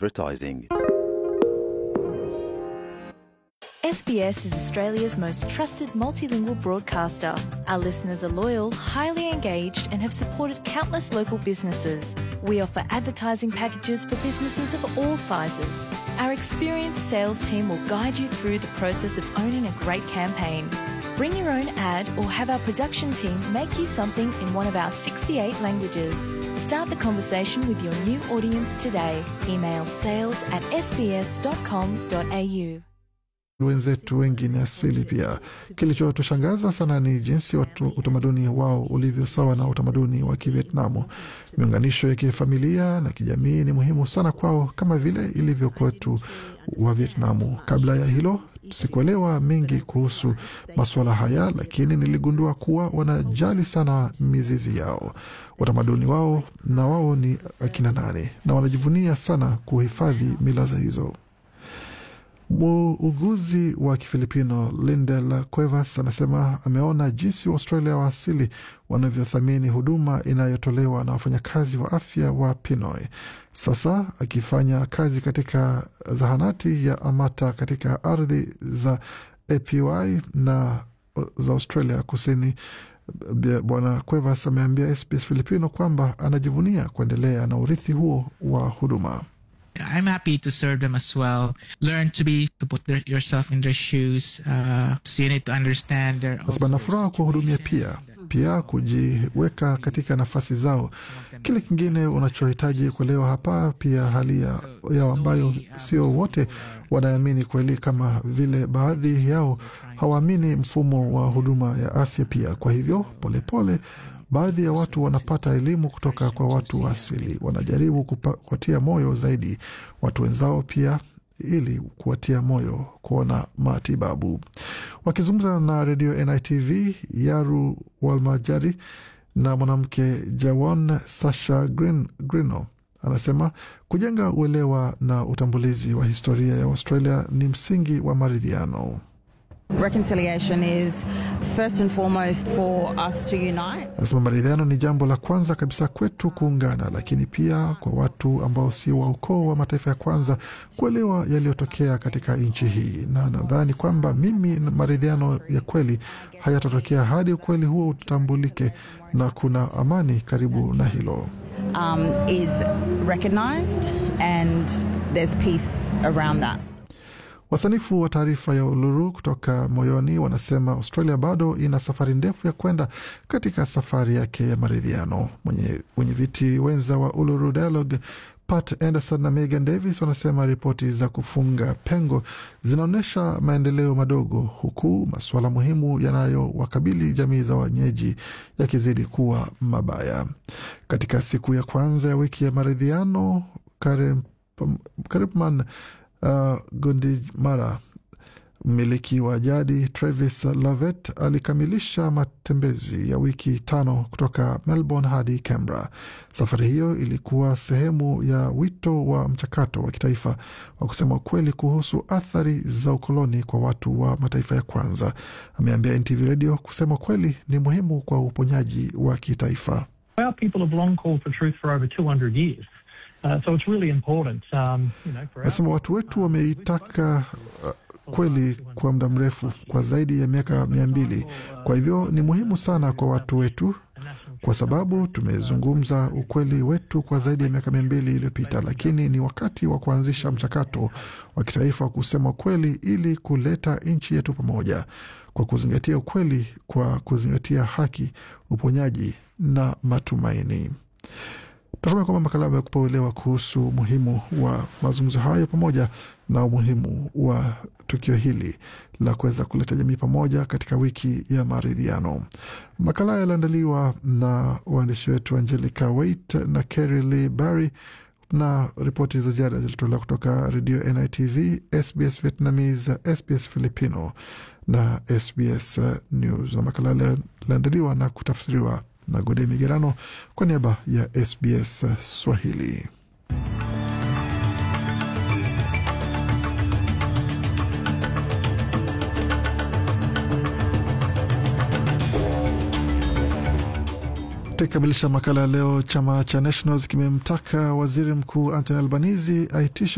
advertising. SBS is Australia's most trusted multilingual broadcaster. Our listeners are loyal, highly engaged, and have supported countless local businesses. We offer advertising packages for businesses of all sizes. Our experienced sales team will guide you through the process of owning a great campaign. Bring your own ad or have our production team make you something in one of our 68 languages. Start the conversation with your new audience today. Email sales at sbs.com.au. wenzetu wengi ni asili pia. Kilichotushangaza sana ni jinsi watu utamaduni wao ulivyo sawa na utamaduni wa Kivietnamu. Miunganisho ya kifamilia na kijamii ni muhimu sana kwao kama vile ilivyo kwetu wa Vietnamu. Kabla ya hilo sikuelewa mengi kuhusu masuala haya, lakini niligundua kuwa wanajali sana mizizi yao, utamaduni wao na wao ni akina nani, na wanajivunia sana kuhifadhi mila hizo. Muuguzi wa Kifilipino Lindel Cuevas anasema ameona jinsi Waustralia wa asili wanavyothamini huduma inayotolewa na wafanyakazi wa afya wa Pinoy. Sasa akifanya kazi katika zahanati ya Amata katika ardhi za APY na za Australia Kusini, Bwana Cuevas ameambia SBS Filipino kwamba anajivunia kuendelea na urithi huo wa huduma. I'm happy to serve them as well. Learn to be to put their, yourself in their shoes. Uh, so you need to understand their. Nasema na furaha kuwahudumia pia pia kujiweka katika nafasi zao. Kile kingine unachohitaji kuelewa hapa pia hali ya, yao ambayo sio wote wanaamini kweli, kama vile baadhi yao hawaamini mfumo wa huduma ya afya pia. Kwa hivyo polepole pole, baadhi ya watu wanapata elimu kutoka kwa watu wa asili, wanajaribu kuwatia moyo zaidi watu wenzao pia ili kuwatia moyo kuona matibabu. Wakizungumza na redio NITV, Yaru Walmajari na mwanamke Jawan Sasha Green, Grino anasema kujenga uelewa na utambulizi wa historia ya Australia ni msingi wa maridhiano. Reconciliation is first and foremost for us to unite. Anasema maridhiano ni jambo la kwanza kabisa kwetu kuungana, lakini pia kwa watu ambao si wa ukoo wa mataifa ya kwanza kuelewa yaliyotokea katika nchi hii, na nadhani kwamba mimi maridhiano ya kweli hayatatokea hadi ukweli huo utambulike na kuna amani karibu na hilo. Um, is recognized and there's peace around that. Wasanifu wa taarifa ya Uluru kutoka Moyoni wanasema Australia bado ina safari ndefu ya kwenda katika safari yake ya maridhiano. Wenye viti wenza wa Uluru Dialogue Pat Anderson na Megan Davis wanasema ripoti za kufunga pengo zinaonyesha maendeleo madogo, huku masuala muhimu yanayowakabili jamii za wenyeji yakizidi kuwa mabaya. Katika siku ya kwanza ya wiki ya maridhiano, Karipman Uh, Gundimara, mmiliki wa jadi Travis Lavet alikamilisha matembezi ya wiki tano kutoka Melbourne hadi Canberra. Safari hiyo ilikuwa sehemu ya wito wa mchakato wa kitaifa wa kusema ukweli kuhusu athari za ukoloni kwa watu wa mataifa ya kwanza. Ameambia NTV Radio kusema ukweli ni muhimu kwa uponyaji wa kitaifa. Our people have long called for truth for over 200 years. Uh, so it's really important, um, you know, for Nasema watu wetu wameitaka uh, kweli kwa muda mrefu, kwa zaidi ya miaka mia mbili. Kwa hivyo ni muhimu sana kwa watu wetu, kwa sababu tumezungumza ukweli wetu kwa zaidi ya miaka mia mbili iliyopita, lakini ni wakati wa kuanzisha mchakato wa kitaifa wa kusema ukweli ili kuleta nchi yetu pamoja, kwa kuzingatia ukweli, kwa kuzingatia haki, uponyaji na matumaini. Natumai kwamba makala amekupa uelewa kuhusu umuhimu wa mazungumzo hayo pamoja na umuhimu wa tukio hili la kuweza kuleta jamii pamoja katika wiki ya maridhiano. Makala yaliandaliwa na waandishi wetu Angelica Wait na Kerry Lee Barry na ripoti za ziada zilitolewa kutoka redio NITV, SBS Vietnamese, SBS Filipino na SBS News, na makala yaliandaliwa na kutafsiriwa na Gode Migerano kwa niaba ya SBS Swahili. Tukikamilisha makala ya leo, chama cha Nationals kimemtaka waziri mkuu Anthony Albanese aitishe